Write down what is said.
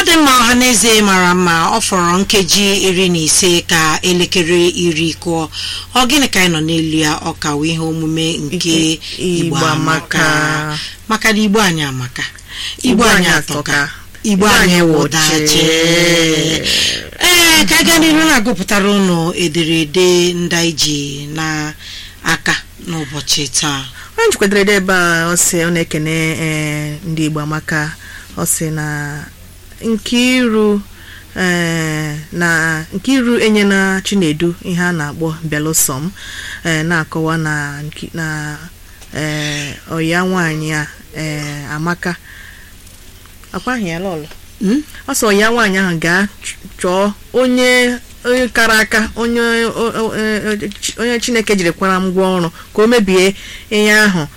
dị mma ọhaneze mara mma ọ fọrọ nkeji iri na ise ka elekere iri kụọ ọ gịnị ka anyị nọ n'elu ya ọ ka wụ ihe omume nke Nke igbo Igbo amaka amaka. maka na igbo anyị amaka igbo Igbo anyị anyị atọka atọka. igbo Igbo anyị anyị wụdachi wụchee. ee ka anyị gaa n'ihu na-agụpụtara ụnụ ederede ndị anyị ji n'aka n'ụbọchị taa onye njikwadere ede ebe a ọ sị ọ na-ekene ee, ndị igbo amaka ọ sị na nkiru ee, na nkiru enyela chinedu ihe a na-akpọ belusom ee, na-akọwa na nki- na ee, ọya nwaanyị a ee, amaka akwaghị ya lọlọ Hmm? ọ sọ ya nwaanyị ahụ gaa ch- chọọ onye onye kara aka onye o- o- e- e- chi- onye chineke jiri kwara ngwa ọrụ ka o mebie ihe ahụ